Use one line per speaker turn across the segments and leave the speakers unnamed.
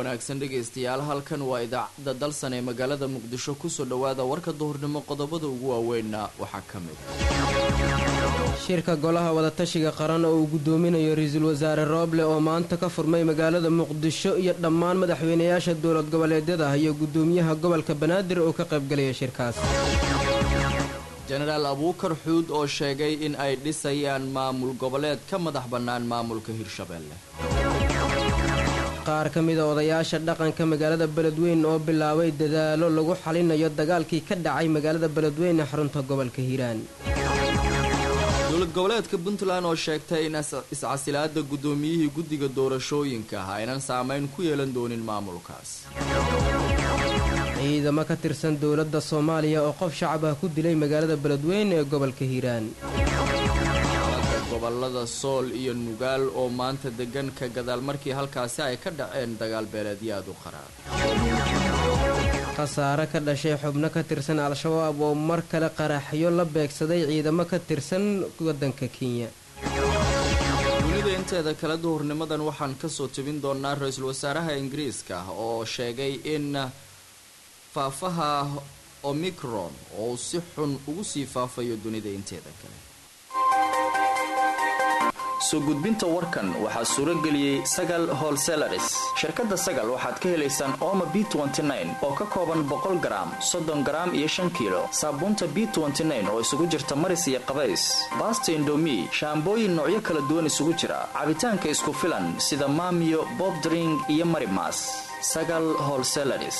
wanaagsan dhegaystayaal halkan waa idaacadda dalsan ee magaalada muqdisho kusoo dhowaada warka duhurnimo qodobada ugu waaweynna waxaa ka mid
shirka golaha wadatashiga qaran oo uu guddoominayo ra-iisul wasaare rooble oo maanta ka furmay magaalada muqdisho iyo dhammaan madaxweynayaasha dowlad goboleedyada iyo guddoomiyaha gobolka banaadir oo ka qaybgalaya shirkaas
jenaraal abuukar xuud oo sheegay in ay dhisayaan maamul goboleed ka madax bannaan maamulka hirshabeelle
qaar ka mida odayaasha dhaqanka magaalada beledweyn oo bilaabay dadaalo lagu xalinayo dagaalkii ka dhacay magaalada beledweyn ee xarunta gobolka hiiraan
dowlad goboleedka puntland oo sheegtay in iscasilaada guddoomiyihii guddiga doorashooyinka ah aynan saameyn ku yeelan doonin maamulkaas
ciidamo ka tirsan dowladda soomaaliya oo qof shacab ah ku dilay magaalada beledweyn ee gobolka hiiraan
gobolada sool iyo nugaal oo maanta degan ka gadaal markii halkaasi ay ka dhaceen dagaal beeleedyo aad u qaraar
khasaare ka dhashay xubno ka tirsan al-shabaab oo mar kale qaraxyo la beegsaday ciidamo ka tirsan waddanka kenya
dunida inteeda kale duhurnimadan waxaan kasoo tebin doonaa ra-iisul wasaaraha ingiriiska oo sheegay in faafaha omicron oo si xun ugu sii faafayo dunida inteeda kale
soo gudbinta warkan waxaa suuro geliyey sagal holselaris shirkadda sagal waxaad ka helaysaan ooma b oo ka kooban boqol garaam soddon garaam iyo shan kiilo saabuunta b oo isugu jirta maris iyo qabays baasta indomi shaambooyin noocyo kala duwan isugu jira cabitaanka isku filan sida maamiyo bobdring iyo marimas sagal holselaris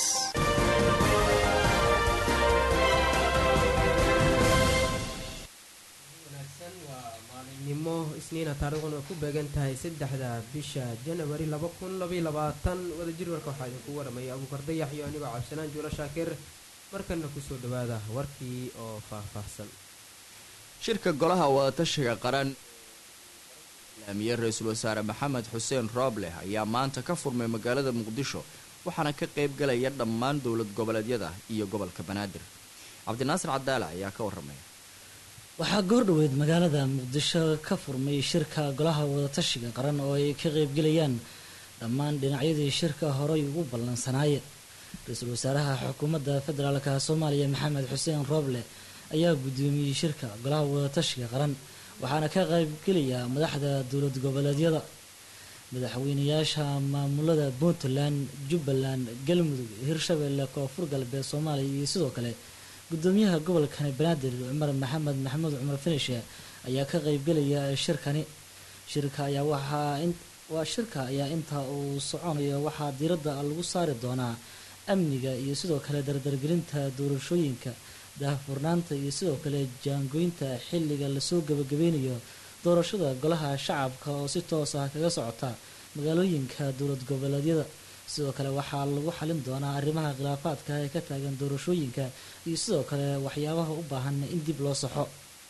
nimo isniina taariikhuna ay ku beegan tahay saddexda bisha janawari laba kun labaiyo labaatan wadajir warka waxaa idinku waramaya abuukar dayax iyo anigoo cabdisalaan juulo shaakir markana kusoo dhawaada warkii oo faahfaahsan
shirka golaha wadatashiga qaran laamiye ra-iisul wasaare maxamed xuseen rooble ayaa maanta ka furmay magaalada muqdisho waxaana ka qayb galaya dhammaan dowlad goboleedyada iyo gobolka banaadir cabdinaasir cadaala ayaa ka waramaya
waxaa goordhoweyd magaalada muqdisho ka furmay shirka golaha wadatashiga qaran oo ay ka qeybgelayaan dhammaan dhinacyadii shirka horey ugu ballansanaaye ra-iisul wasaaraha xukuumadda federaalka soomaaliya maxamed xuseen rooble ayaa guddoomiyey shirka golaha wadatashiga qaran waxaana ka qeybgelaya madaxda dowlad goboleedyada madaxweynayaasha maamulada puntland jubbaland galmudug hirshabeelle koonfur galbeed soomaaliya iyo sidoo kale gudoomiyaha gobolkani banaadir cumar maxamed maxamuud cumar finishe ayaa ka qeybgelaya shirkani shirka ayaa waxaa shirka ayaa inta uu soconayo waxaa diiradda lagu saari doonaa amniga iyo sidoo kale dardargelinta doorashooyinka daahfurnaanta iyo sidoo kale jaangoynta xilliga lasoo gabagabeynayo doorashada golaha shacabka oo si toos ah kaga socota magaalooyinka dowlad goboleedyada sidoo kale waxaa lagu xalin doonaa arrimaha khilaafaadka ee ka taagan doorashooyinka iyo sidoo kale waxyaabaha u baahan in dib loo saxo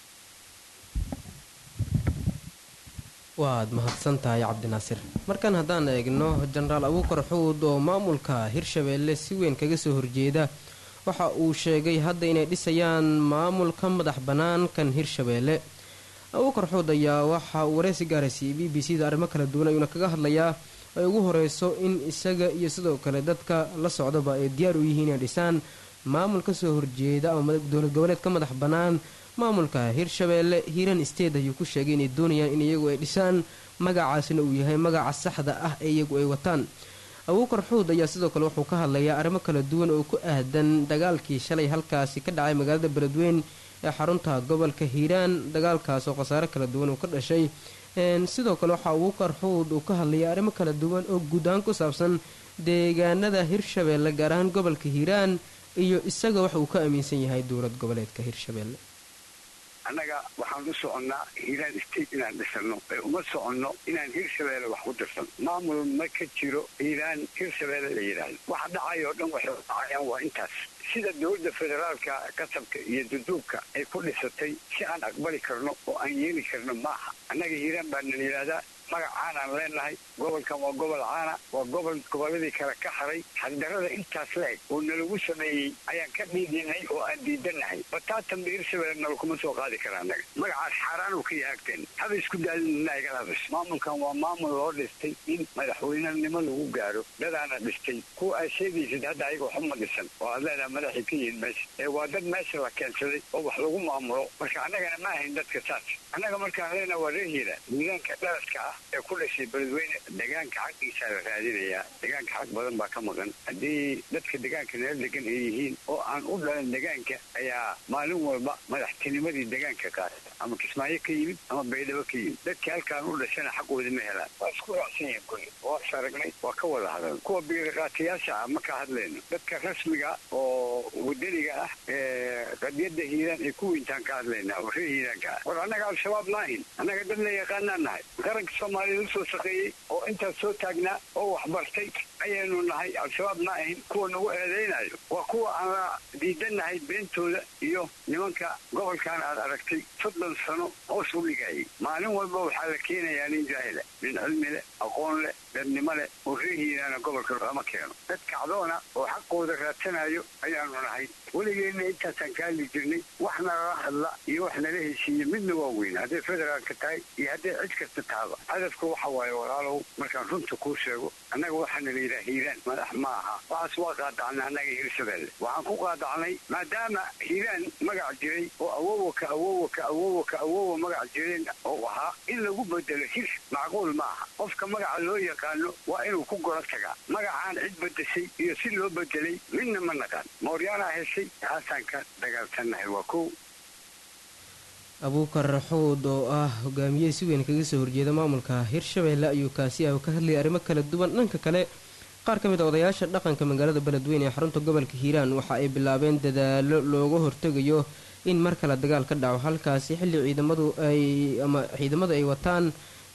waad mahadsan tahay cabdinaasir markan haddaan eegno jenaraal abuukar xuud oo maamulka hirshabeelle si weyn kaga soo horjeeda waxa uu sheegay hadda inay dhisayaan maamul ka madax bannaan kan hirshabeelle abuukar xuud ayaa waxa uu wareysi gaaraysiiyey b b c da arrimo kala duwan ayuuna kaga hadlayaa ay ugu horeyso in isaga iyo sidoo kale dadka la socdaba ay diyaar u yihiin inay dhisaan maamul kasoo horjeeda ama dowlad goboleed ka madax bannaan maamulka hirshabeelle hiiran state ayuu ku sheegay inay doonayaan in iyagu ay dhisaan magacaasina uu yahay magaca saxda ah ee iyagu ay wataan abuukar xuud ayaa sidoo kale wuxuu ka hadlayaa arrimo kala duwan oo ku aadan dagaalkii shalay halkaasi ka dhacay magaalada beledweyn ee xarunta gobolka hiiraan dagaalkaas oo khasaare kala duwan uu ka dhashay sidoo kale waxaa abuukar xuud uu ka hadlayay arrimo kala duwan oo guud ahaan ku saabsan deegaanada hirshabeelle gaar ahaan gobolka hiiraan iyo isaga waxa uu ka aaminsan yahay dowlad goboleedka hirshabeelle
annaga waxaan u soconnaa hiiraan state inaan dhisano ee uma soconno inaan hirshabeelle wax ku dirsan maamul ma ka jiro hiiraan hirshabeelle la yidhaahdo waxa dhacay oo dhan waxay dhacayaan waa intaas sida dowladda federaalka kasabka iyo duduubka ay ku dhisatay si aan aqbali karno oo aan yeeli karno maaha annaga hiiraan baa nala yidhaahdaa magac caanaan leenahay gobolkan waa gobol caana waa gobol gobolladii kale ka haray xagdarada intaas la eg oo nalagu sameeyey ayaan ka dhiidinay oo aan diidanahay bataatan hirshabelle nala kuma soo qaadi kara annaga magacaas xaaraan uu ka yahaagteen haba isku daalina igala hadasho maamulkan waa maamul loo dhistay in madaxweynenimo lagu gaaro dadaana dhistay kuwa aad sheegaysid hadda ayaga waxuma dhisan oo aad leedaha madaxay ka yihiin meesha ee waa dad meesha la keensaday oo wax lagu maamulo marka annagana ma ahayn dadka saas annaga markaan leenaha waa reer hiira miidaanka dhalaska ah ee ku dhashay beledweyne degaanka xaqiisaa la raadinayaa degaanka xaq badan baa ka maqan haddii dadka degaanka neel degan ay yihiin oo aan u dhalan degaanka ayaa maalin walba madaxtinimadii degaanka qaata ama kismaayo ka yimid ama baydhabo ka yimid dadkii halkaan u dhashana xaqooda ma helaan waa isku raacsan yihiin kulli waa is aragnay waa ka wada hadal kuwa biiriqaatayaasha ah ma ka hadlayno dadka rasmiga oo wadaniga ah ee qadiyadda hiiraan ay ku weyntaan ka hadlaynaa oo reer hiiraanka ah war annaga al-shabaab maahin annaga dad la yaqaanaan nahay qaranka soomaaliya usoo shaqeeyey oo intaas soo taagnaa oo waxbartay ayaynu nahay al-shabaab ma ahin kuwa nagu eedaynayo waa kuwa aan la diidanahay beentooda iyo nimanka gobolkan aad aragtay soddon sano hoos u dhigayay maalin walba waxaa la keenayaa nin jaahila nin cilmi leh aqoon leh dadnimo leh oo reer hiiraana gobolka lama keeno dad kacdoona oo xaqooda raadsanayo ayaanu nahay weligeenna intaasaan ka hadli jirnay wax nalala hadla iyo wax nala heshiiye midna waa weyn hadday federaalka tahay iyo hadday cid kasta tahaba hadafka waxa waaye walaalow markaan runta kuu sheego annaga waxaana la yidhaha hiiraan madax ma aha waxaas waa qaadacnay annaga hirshabelle waxaan ku qaadacnay maadaama hiiraan magac jiray oo awowa ka awowa ka awowa ka awowa magac jireen oo ahaa in lagu bedelo hir macquul ma aha qofka magaca loo yaqaano waa inuu ku goro tagaa magacaan cid bedeshay iyo si loo bedelay midna ma naqaan mooryaanaa heshay taasaan ka dagaalsannahay waa kow
abuukar raxuud oo ah hogaamiye si weyn kaga soo horjeeda maamulka hirshabeelle ayuu kaasi ah ka hadlayay arrimo kala duwan dhanka kale qaar ka mid a odayaasha dhaqanka magaalada beledweyne ee xarunta gobolka hiiraan waxa ay bilaabeen dadaalo looga hortegayo in mar kale dagaal ka dhaco halkaasi xilli ciidamadu ay ama ciidamadu ay wataan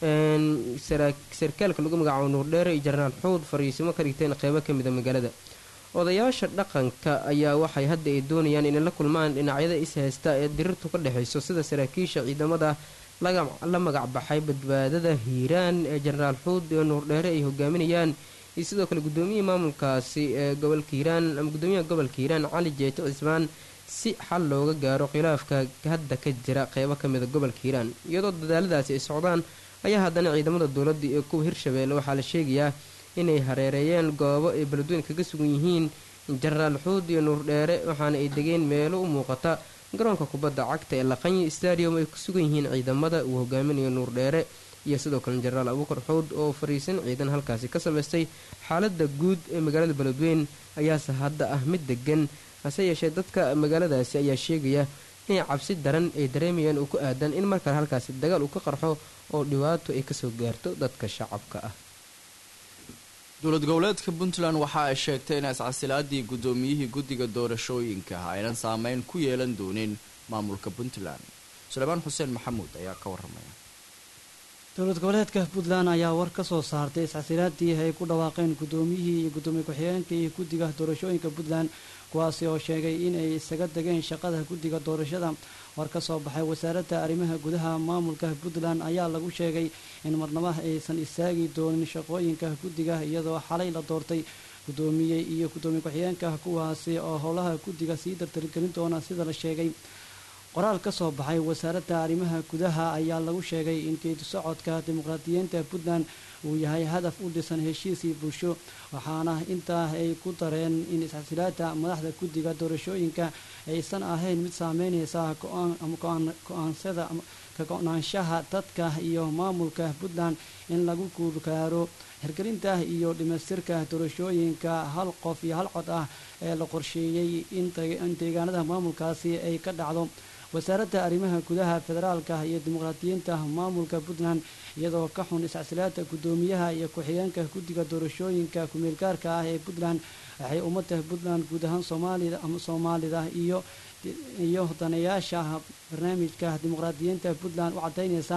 sarkaalka lagu magacaabo nuurdheere iyo jarnaal xuud fariisimo ka dhigteen qeybo ka mida magaalada odayaasha dhaqanka ayaa waxay hadda ay doonayaan inay la kulmaan dhinacyada is haysta ee dirirtu ka dhexayso sida saraakiisha ciidamada la magac baxay badbaadada hiiraan ee jenaraal xuud iyo nuurdheere ay hogaaminayaan iyo sidoo kale gudoomiyihii maamulkaasi ee gobolka hiiraan ama gudoomiyaha gobolka hiiraan cali jeeto cismaan si xal looga gaaro khilaafka hadda ka jira qeybo ka mida gobolka hiiraan iyadoo dadaaladaasi ay socdaan ayaa haddana ciidamada dowladda iyo kuwa hirshabeelle waxaa la sheegayaa inay hareereeyeen goobo ay beledweyn kaga sugan yihiin jenaraal xuud iyo nuurdheere waxaana ay degeen meelo u muuqata garoonka kubadda cagta ee laqanyi stadium ay ku sugan yihiin ciidamada uu hogaaminayo nuurdheere iyo sidoo kale jenaraal abuukar xuud oo fariisan ciidan halkaasi ka samaystay xaalada guud ee magaalada beledweyn ayaase hadda ah mid degan hase yeeshee dadka magaaladaasi ayaa sheegaya inay cabsi daran ay dareemayaan uu ku aadan in markale halkaasi dagaal uu ka qarxo oo dhibaato ay kasoo gaarto dadka shacabka ah
dowlad goboleedka puntland waxa ay sheegtay in iscasilaadii gudoomiyihii guddiga doorashooyinka aynan saameyn ku yeelan doonin maamulka puntland suleymaan xuseen maxamuud ayaa ka waramaya
dowlad goboleedka puntland ayaa war ka soo saartay iscasilaadii ay ku dhawaaqeen gudoomiyihii iyo gudoomiye ku-xigeenka iyo guddiga doorashooyinka puntland kuwaasi oo sheegay inay isaga degeen shaqada guddiga doorashada war ka soo baxay wasaaradda arrimaha gudaha maamulka puntland ayaa lagu sheegay in marnaba aysan istaagi doonin shaqooyinka guddiga iyadoo xalay la doortay gudoomiye iyo gudoomiye ku-xigeenka kuwaasi oo howlaha guddiga sii dardargelin doona sida la sheegay qoraal ka soo baxay wasaaradda arrimaha gudaha ayaa lagu sheegay in geedi socodka dimuqraadiyiinta puntland uu yahay hadaf u dhisan heshiisii bulsho waxaana intaa ay ku dareen in isxasilaada madaxda guddiga doorashooyinka aysan ahayn mid saameyneysa go-aansada ka go-naanshaha dadka iyo maamulka puntland in lagu guulgaaro hirgelinta iyo dhimaystirka doorashooyinka hal qof iyo hal cod ah ee la qorsheeyey in deegaanada maamulkaasi ay ka dhacdo wasaaradda arrimaha gudaha federaalka iyo dimuqraadiyiinta maamulka puntland iyadoo ka xun iscasilaada guddoomiyaha iyo ku-xigeenka guddiga doorashooyinka ku-meelgaarka ah ee puntland waxay ummadda puntland guud ahaan soomaalida ama soomaalida iyo iyo daneeyaasha barnaamijka dimuqraadiyiinta puntland u cadaynaysaa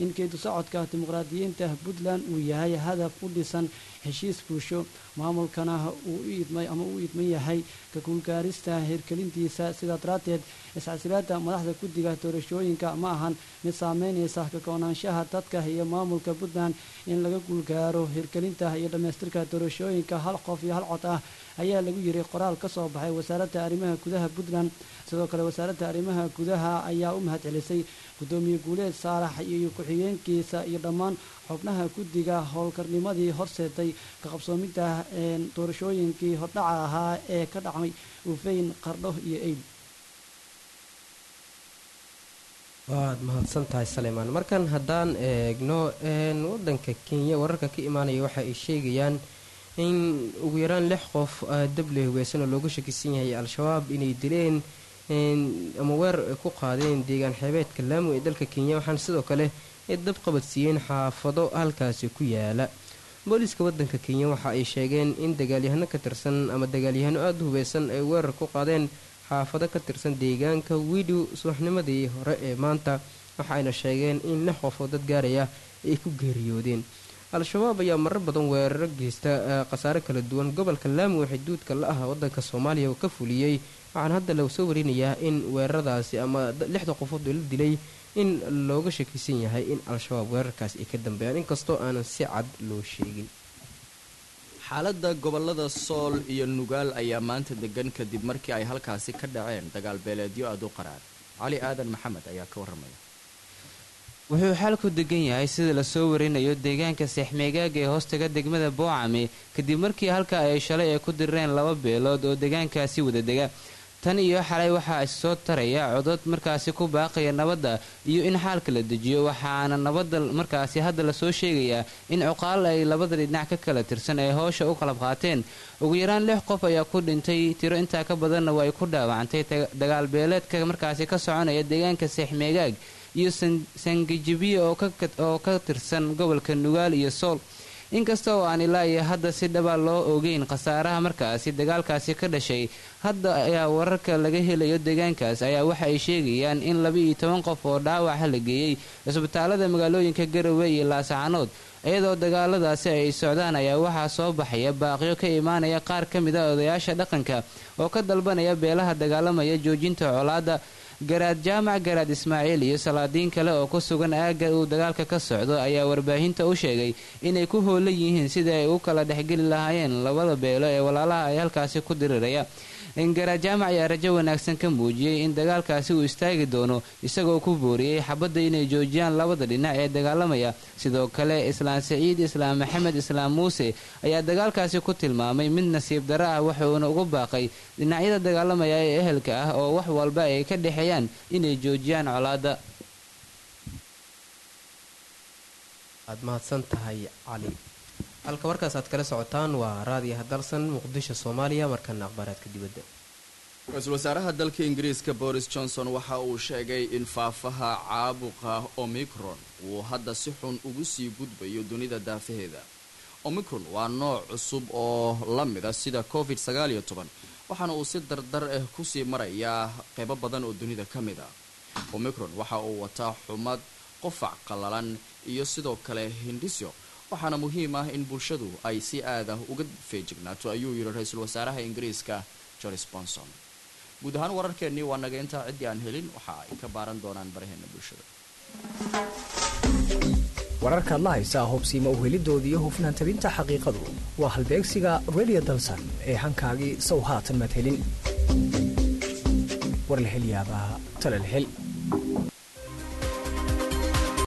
in geedu socodka dimuqraadiyiinta puntland uu yahay hadaf u dhisan heshiis bulsho maamulkana uu u idmay ama u idman yahay ka guulgaarista hirgelintiisa sidaa daraaddeed iscasilaada madaxda guddiga doorashooyinka ma ahan mid saameynaysa ka go-naanshaha dadka iyo maamulka puntland in laga guulgaaro hirgelinta iyo dhammaystirka doorashooyinka hal qof iyo hal cod ah ayaa lagu yiri qoraal ka soo baxay wasaaradda arrimaha gudaha puntland sidoo kale wasaaradda arrimaha gudaha ayaa u mahad celisay guddoomiye guuleed saalax iyo ku-xigeenkiisa iyo dhammaan xubnaha guddiga howlkarnimadii horseetay ka qabsoomidda doorashooyinkii hordhaca ahaa ee ka dhacmay ufeyn qardho iyo eid
waad mahadsan tahay saleymaan markan haddaan eegno wadanka kenya wararka ka imaanaya waxa ay sheegayaan in ugu yaraan lix qof dable hubeysan oo looga shakisan yahay al-shabaab inay dileen ama weer ku qaadeen deegaan xeebeedka laamo ee dalka kenya waxaana sidoo kale ay dab qabadsiiyeen xaafado halkaasi ku yaala booliiska wadanka kenya waxa ay sheegeen in dagaalyahano ka tirsan ama dagaalyahano aada u hubeysan ay weerar ku qaadeen xaafado ka tirsan deegaanka widow subaxnimadii hore ee maanta waxaayna sheegeen in lix qof oo dad gaaraya ay ku geeriyoodeen al-shabaab ayaa marar badan weeraro geysta khasaare kala duwan gobolka laami waxay duudka la ah wadanka soomaaliya ka fuliyey waxaana hadda la soo warinayaa in weeraradaasi ama lixda qofood oo la dilay in looga shakisan yahay in al-shabaab weerarkaas ay ka dambeeyaan inkastoo aanan si cad loo sheegin
xaaladda gobolada sool iyo nugaal ayaa maanta degan kadib markii ay halkaasi ka dhaceen dagaal beeleedyo aada u qaraar cali aadan maxamed ayaa ka warramaya
wuxuu xaalku degan yahay sida lasoo warinayo deegaanka seexmeegaaga ee hoostaga degmada boocame kadib markii halka ay shalay ay ku dirireen laba beelood oo deegaankaasi wada dega tan iyo xalay waxaa issoo taraya codod markaasi ku baaqaya nabadda iyo in xaalka la dejiyo waxaana nabadda markaasi hadda lasoo sheegayaa in cuqaal ay labada dhinac ka kala tirsan ay howsha u qalab qaateen ugu yaraan lix qof ayaa ku dhintay tiro intaa ka badanna waa ay ku dhaawacantay dagaal beeleedka markaasi ka soconaya deegaanka seexmeegaag iyo sangajibiye oo ka tirsan gobolka nugaal iyo sool inkasta oo aan ilaa iyo hadda si dhaba loo ogeyn khasaaraha markaasi dagaalkaasi ka dhashay hadda ayaa wararka laga helayo deegaankaas ayaa waxa ay sheegayaan in laba-iyo toban qof oo dhaawaca la geeyey cisbitaalada magaalooyinka garowe iyo laasacanood iyadoo dagaaladaasi ay socdaan ayaa waxaa soo baxaya baaqyo ka imaanaya qaar ka mid a odayaasha dhaqanka oo ka dalbanaya beelaha dagaalamaya joojinta colaadda garaad jaamac garaad ismaaciil iyo salaadiin kale oo ku sugan aagga uu dagaalka ka socdo ayaa warbaahinta u sheegay inay ku hoolan yihiin sidai ay u kala dhexgeli lahaayeen labada beelo ee walaalaha ay halkaasi ku diriraya garaad jaamac ayaa rajo wanaagsan ka muujiyey in dagaalkaasi uu istaagi doono isagoo ku booriyey xabadda inay joojiyaan labada dhinac ee dagaalamaya sidoo kale islaam saciid islaam maxamed islaam muuse ayaa dagaalkaasi ku tilmaamay mid nasiib daro ah wuxuuna ugu baaqay dhinacyada dagaalamaya ee ehelka ah oo wax walba ay ka dhexeeyaan inay joojiyaan colaadda
aad mahadsan tahay cali halka warkaas aad kala socotaan waa raadiyaha dalsan muqdisho soomaaliya markana akhbaaraadka dibadda
ra-iisul wasaaraha dalka ingiriiska boris johnson waxa uu sheegay in faafaha caabuqa omicron uu hadda si xun ugu sii gudbayo dunida daafaheeda omicron waa nooc cusub oo la mida sida covid sagaaliyo toban waxaana uu si dardar ah kusii marayaa qeybo badan oo dunida ka mid a omicron waxa uu wataa xumad qofac qallalan iyo sidoo kale hindhisyo waxaana muhiim ah in bulshadu ay si aada uga feejignaato ayuu yidhi ra-iisul wasaaraha ingiriiska joris bonson guud ahaan wararkeennii waa naga intaa ciddii aan helin waxa ay ka baaran doonaan baraheena bulshada
wararkaad la haysaa hubsiima uhelidooda iyo hufnaan tabinta xaqiiqadu waa halbeegsiga redio dalsan ee hankaagii sow haatan maad helin warlahelyaabaha talalhel